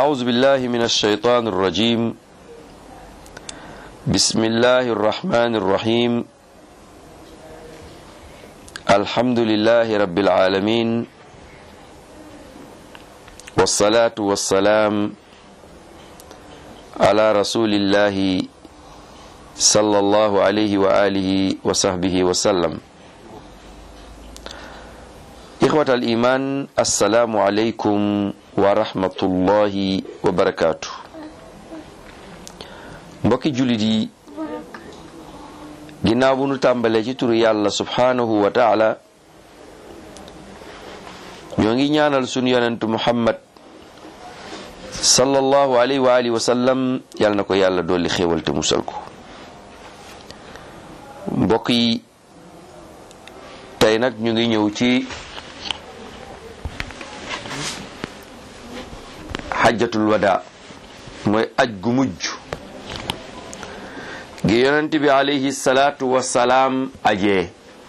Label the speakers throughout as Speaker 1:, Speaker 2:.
Speaker 1: أعوذ بالله من الشيطان الرجيم بسم الله الرحمن الرحيم الحمد لله رب العالمين والصلاة والسلام على رسول الله صلى الله عليه وآله وصحبه وسلم إخوة الإيمان السلام عليكم ورحمة الله وبركاته mbokki jullit yi ginnaaw bu nu tàmbalee ci turu yàlla subhaanahu wa taala ñoo ngi ñaanal sunu yonent muhammad sallallahu alayhi wa alihi wa sallam yàlla na ko yàlla dolli xéewal te musal ko mbokk yi tey nag ñu ngi ñëw ci xajjatul wada mooy aj gu mujj gi yonent bi alayhi salaatu wasalaam ajee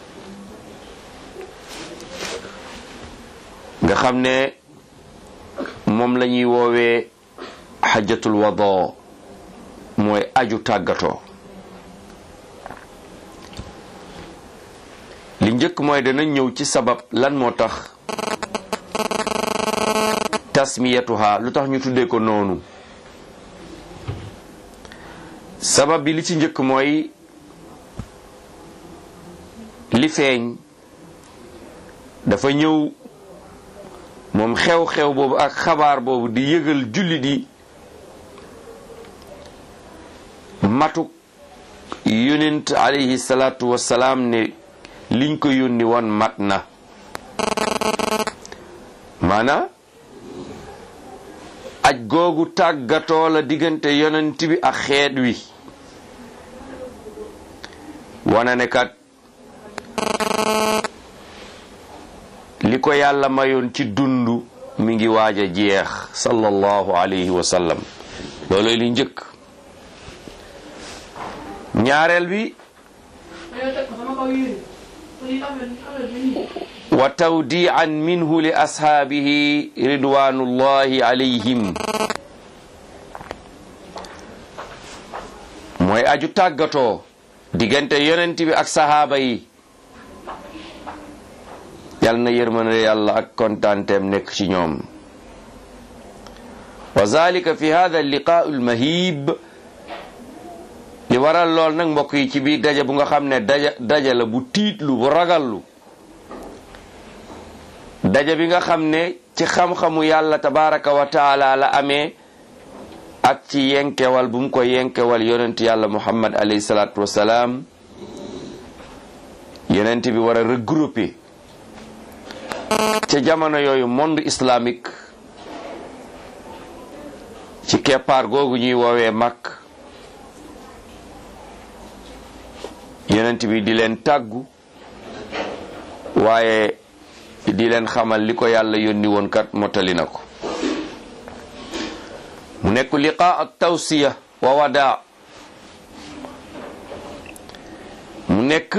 Speaker 1: nga xam ne moom la ñuy woowee xajjatul wada mooy aju tàggatoo li njëkk mooy dana ñëw ci sabab lan moo tax tasmiyatuha lu tax ñu tuddee ko noonu sabab bi li ci njëkk mooy li feeñ dafa ñëw moom xew-xew boobu ak xabaar boobu di yëgal jullit yi matuk yonent alayhi salaatu wassalaam ne liñ ko yónni woon mat na maana aj googu tàggatoo la diggante yonent bi ak xeet wi wana ne kat li ko yàlla mayoon ci dund mi ngi waaj a jeex sallallahu alayhi wa sallam looloy li njëkk ñaareel bi wa tawdian minhu li ashaabihi ridwanullahi alayhim mooy aju tàggatoo diggante yonent bi ak sahaaba yi yal na yërmande yàlla ak kontaanteem nekk ci ñoom wa zalika fi hada liqaau almahib li waral lool nag mbokk yi ci biir daje bu nga xam ne daja daja la bu tiitlu bu ragallu daja bi nga xam ne ci xam-xamu yàlla tabaraka wa taala la amee ak ci yenkewal bu mu ko yenkewal yonent yàlla muhammad alayhi salaatu wasalaam yonent bi war a regrouper ca jamono yooyu monde islamique ci keppaar googu ñuy woowee mag yonent bi di leen tàggu waaye di leen xamal li ko yàlla yónni woon kat mottali na ko mu nekk liqa ak tawsiya wa wadaa mu nekk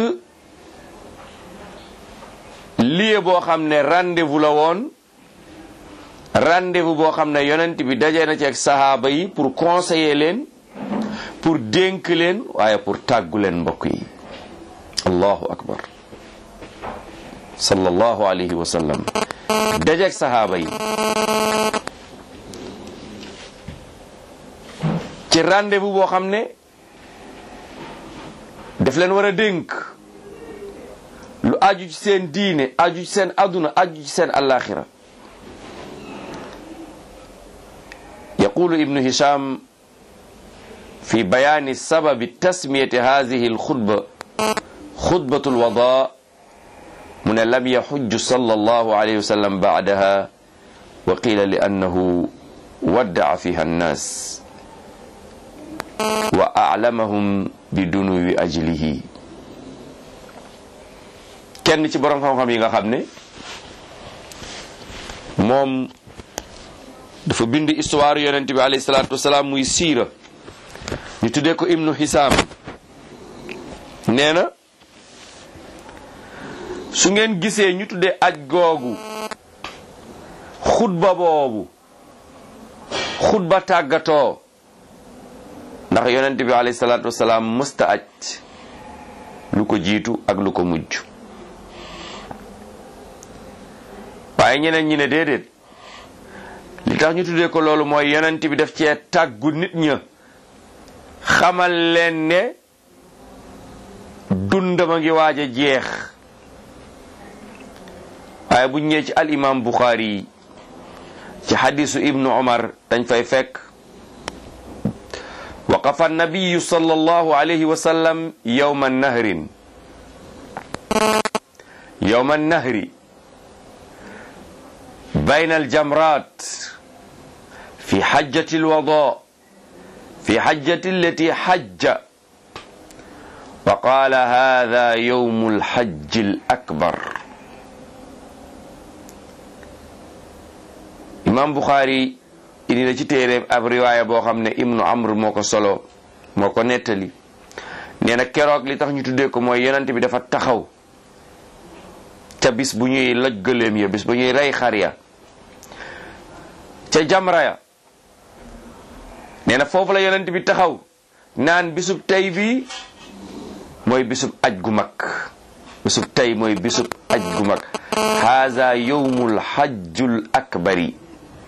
Speaker 1: lieu boo xam ne rendez-vous la woon rendez-vous boo xam ne yonent bi daje na ci ak sahaaba yi pour conseiller leen pour dénk leen waaye pour tàggu leen mbokk yi allahu akbar sallallahu alayhi wa sallam dajeeg sahaaba yi ci rendez-vous boo xam ne daf leen war a dénk lu aju ci seen diine aju ci seen aduna aju ci seen alaxira yaqulu ibnu hisham fi bayani sababi tasmiyati hadihi alxutba xutbatu alwada mu ne lam yaxujju sallallahu alayhi wa sallam baadaha wa qila li annahu waddaa fiha annas wa aclamahum bi dunuwi ajlihi kenn ci borom xam-xam yi nga xam ne moom dafa bind histoire yonent bi alayhi salaatu wasalaam muy siira ñu tuddee ko ibnu hisaam nee na su ngeen gisee ñu tuddee aj googu xutba boobu xutba tàggatoo ndax yonent bi alayhi salaatu wasalaam mësta aj lu ko jiitu ak lu ko mujj waaye ñeneen ñi ne déedéet li tax ñu tuddee ko loolu mooy yonent bi def cee tàggu nit ña xamal leen ne dundam a ngi waaj a jeex waaye bu ñëwee ci al imam Bukhari yi ci xadisu ibnu Umar dañ fay fekk waqafa nabiyu sallallahu alayhi wa sallam yawma nahrin yawma nahri bayna aljamrat fi xajjati alwada fi xajjati allati xajja wa qaala hada yawmu alxajji alakbar imam Bukhari indi na ci téere ab riwaaya boo xam ne ibnu amr moo ko solo moo ko nettali nee na keroog li tax ñu tuddee ko mooy yonent bi dafa taxaw ca bis bu ñuy loj gëléem ya bis bu ñuy rey xar ya ca jamra ya nee na foofu la yonent bi taxaw naan bisub tey bi mooy bisub aj gu mag bisub tey mooy bisub aj gu mag haza yowmul hajjul akbari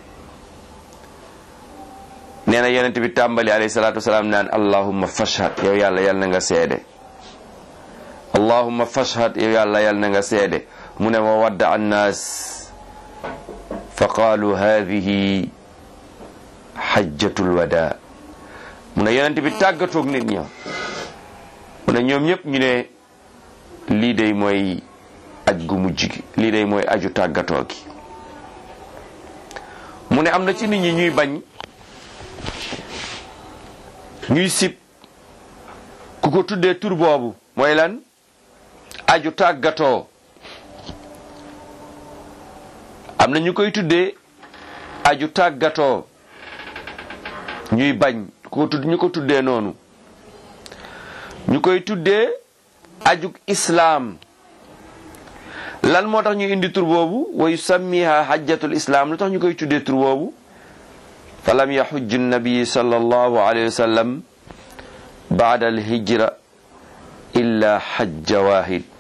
Speaker 1: nee na yonent bi tàmbali alayhi salaatu wasalaam naan allahumma fashhad yow yàlla yal na nga seede allahumma fashhad yow yàlla yal na nga seede mu ne wa wadda annaas fa qaalu hadihi hajjatul wada mu ne yonent bi tàggatoog nit ña mu ne ñoom ñëpp ñu ne lii day mooy aj gu mujj gi lii day mooy aju tàggatoo gi mu ne am na ci nit ñi ñuy bañ ñuy sib ku ko tuddee tur boobu mooy lan aju tàggatoo am na ñu koy tuddee aju tàggatoo ñuy bañ ko tudd ñu ko tuddee noonu ñu koy tuddee ajug islaam lan moo tax ñu indi tur boobu wa yusammiha hajjatul islaam lu tax ñu koy tuddee tur boobu fa lam yaxujj nabi sallallahu alayhi wa sallam baada alhijra illa xajja wahid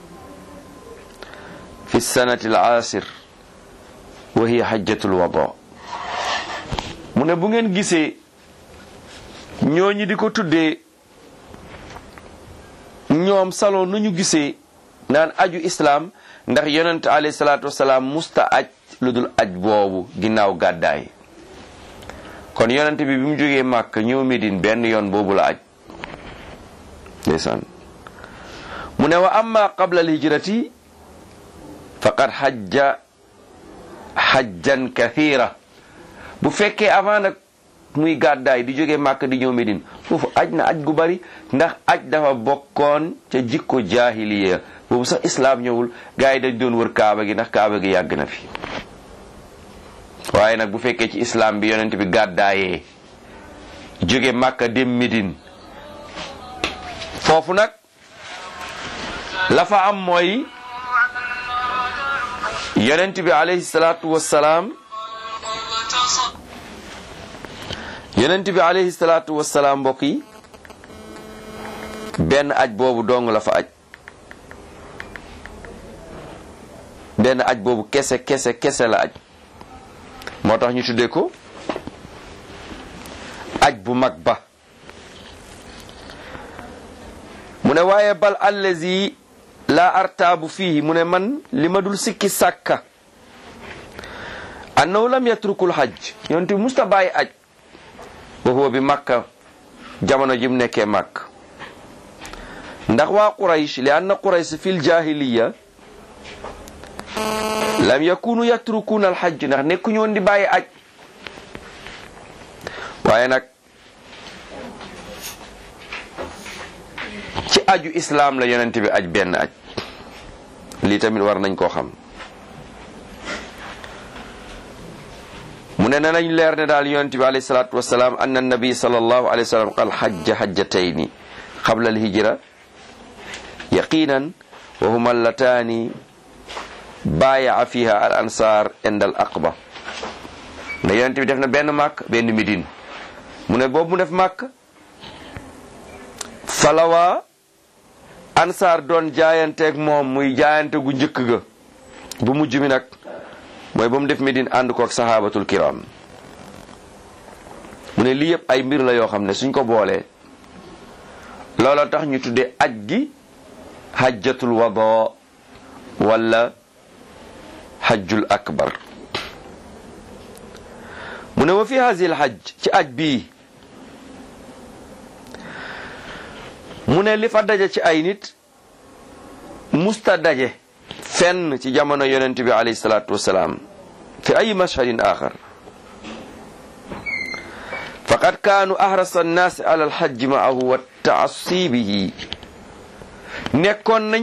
Speaker 1: fi sanati alaasir wa hiya xajjatul wada mu ne bu ngeen gisee ñooñi di ko tuddee ñoom salon nu ñu gisee naan aju islaam ndax yonent alayhi salaatu wasalaam musta aj lu dul aj boobu ginnaaw gàddaay kon yonent bi bi mu jógee màkk ñëw Medine benn yoon boobu la aj ndeysaan mu ne wa amma qabla al hijrati faqad xajja xajjan kathira bu fekkee avant nag muy gàddaay di jóge màkk di ñëw Medine foofu aj na aj gu bari ndax aj dafa bokkoon ca jikko jaahiliya boobu sax islaam ñëwul gars yi dañ doon wër kaaba gi ndax kaaba gi yàgg na fi waaye nag bu fekkee ci islaam bi yonent bi gàddaayee jóge màkka dem Medine foofu nag la fa am mooy yonent bi alayhi salaatu wassalaam yonent bi alayhi salaatu wassalaam mbokk yi benn aj boobu dong la fa aj benn aj boobu kese kese kese la aj moo tax ñu tuddee ko aj bu mag ba mu ne waaye bal allazi la artaabu fii mu ne man li ma dul sikki sàkka annahu lam yatrukul hajj yonent bi musta bàyyi aj wa huwa bi makka jamono ji mu nekkee màkk ndax waa quraysh li anna quraysh fil jahiliya lam yakunu yatrukuna alhajj ndax nekkuñu woon di bàyyi aj waaye nag ci aju islaam la yonent bi aj benn aj lii tamit war nañ koo xam mu ne nañ leer ne daal yonent bi alayhi salaatu wasalaam anna nabi sallallahu alayhi wa sallam qal hajja hajjatayni qabla alhijra yaqinan wa huma allataani baayaa fiha al ansar inda al aqba mu ne yonent bi def na benn màkk benn midin mu ne boobu mu def màkk falawaa ansaar doon jaayanteeg moom muy jaayante gu njëkk ga bu mujj mi nag mooy ba mu def midin ànd koog sahabatul kiram mu ne lii yëpp ay mbir la yoo xam ne suñ ko boolee looloo tax ñu tuddee aj gi hajjatul wada wala hajjul akbar mu ne wa fi hazil hajj ci aj bii mu ne li fa daje ci ay nit musta daje fenn ci jamono yonent bi alayhi salaatu wasalaam fi ay mashhadin axar faqad kaanu ahrasa annaasi ala alhajji maahu wa taasibihi nekkoon nañ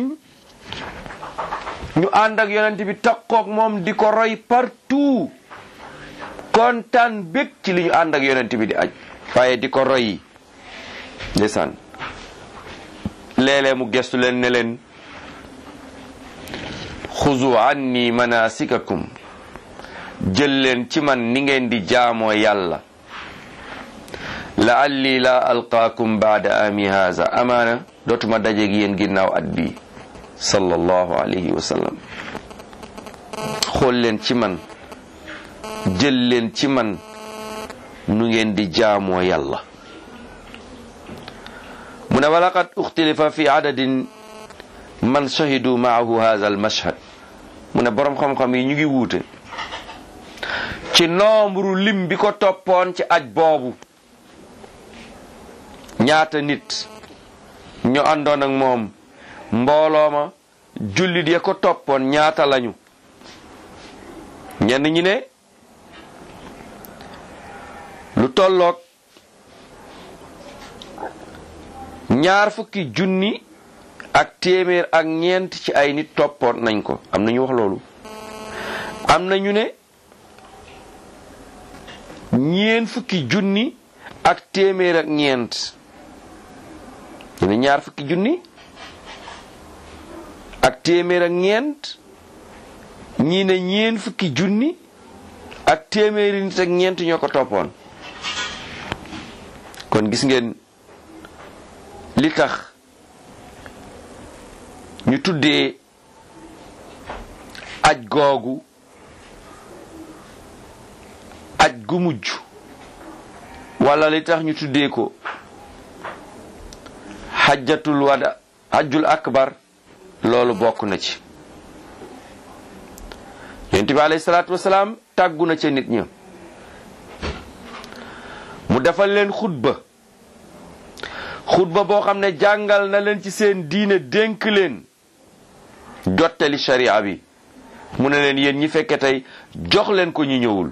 Speaker 1: ñu ànd ak yonent bi takkoog moom di ko roy partout kontaan bég ci li ñu ànd ak yonent bi di aj waaye di ko roy ndeysaan léeg-léeg mu gestu leen ne leen xuzu anni manasikakum jël leen ci man ni ngeen di jaamoo yàlla laalli la alqaakum baada ami haza amaana dootuma dajeeg yéen ginnaaw at bi sallallahu alayhi wa sallam xool leen ci man jël leen ci man nu ngeen di jaamoo yàlla mu ne walaqad uxtilifa fi adadin man shahidu maahu hadha al mashhad mu ne boroom xam-xam yi ñu ngi wuute ci nombre lim bi ko toppoon ci aj boobu ñaata nit ñu àndoon ak moom mbooloo ma jullit ya ko toppoon ñaata lañu ñenn ñi ne lu tolloog ñaar fukki junni ak téeméer ak ñeent ci ay nit toppoon nañ ko am na ñu wax loolu am na ñu ne ñeen fukki junni ak téeméer ak ñeent ñu ne ñaar fukki junni ak téeméer ak ñeent ñii ne ñeen fukki junni ak téeméeri nit ak ñeent ñoo ko toppoon kon gis ngeen li tax ñu tuddee aj googu aj gu mujj wala li tax ñu tuddee ko xajjatul wada xajjul akbar loolu bokk na ci yonent bi alayhi salaatu wasalaam tàggu na ca nit ña mu defal leen xutba xutba boo xam ne jàngal na leen ci seen diine dénk leen jottali sharia bi mu ne leen yéen ñi fekke tey jox leen ko ñi ñëwul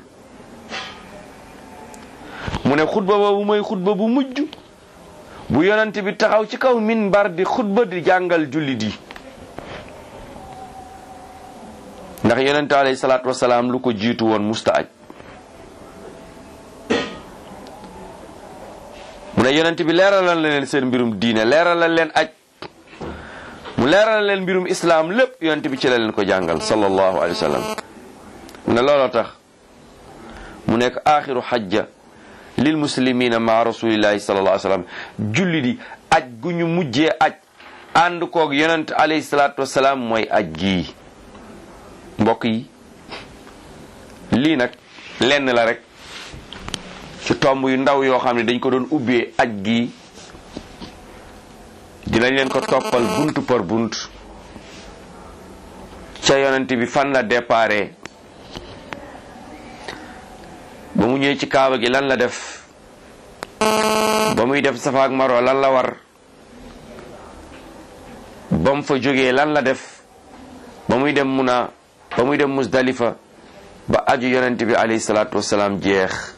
Speaker 1: mu ne xutba boobu mooy xutba bu mujj bu yonent bi taxaw ci kaw minbar di xutba di jàngal jullit yi ndax yonent alayhi salaatu wasalaam lu ko jiitu woon musta aj mu ne yonent bi leeralal na leen seen mbirum diine leeralal leen aj mu leeralal leen mbirum islaam lépp yonent bi ci la leen ko jàngal sallallahu alayhi wa sallam mu ne looloo tax mu nekk aaxiru xajja lil muslimina ma rasulillahi sallallahu alayhi wa sallam julli di aj gu ñu mujjee aj ànd koog yonent alayhi salaatu wasalaam mooy aj gii mbokk yi lii nag lenn la rek ci tomb yu ndaw yoo xam ne dañ ko doon ubbee aj gi dinañ leen ko toppal bunt par bunt ca yonent bi fan la déparé ba mu ñëwee ci kaaba gi lan la def ba muy def safa ak marwa lan la war ba mu fa jógee lan la def ba muy dem muna ba muy dem musdalifa ba aju yonent bi alayhi salaatu wasalaam jeex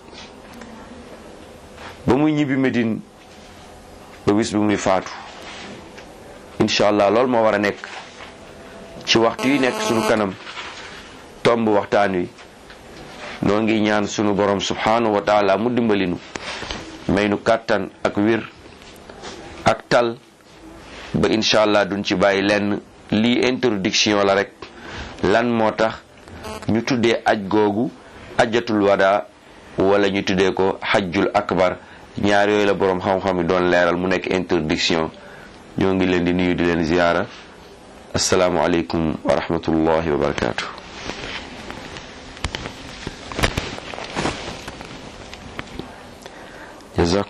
Speaker 1: ba muy ñibbi Medine ba bis bi muy faatu incha allah loolu moo war a nekk ci waxtu yi nekk sunu kanam tomb waxtaan wi noo ngi ñaan sunu borom subhanahu wa taala mu dimbalinu may nu kàttan ak wir ak tal ba incha allah duñ ci bàyyi lenn lii introduction la rek lan moo tax ñu tuddee aj googu ajatul wada wala ñu tuddee ko xajjul akbar ñaar yooyu la boroom xam-xam yi doon leeral mu nekk interdiction ñoo ngi leen di nuyu di leen ziyaara asalaamualeykum wa rahmatullahi wa barakaatu.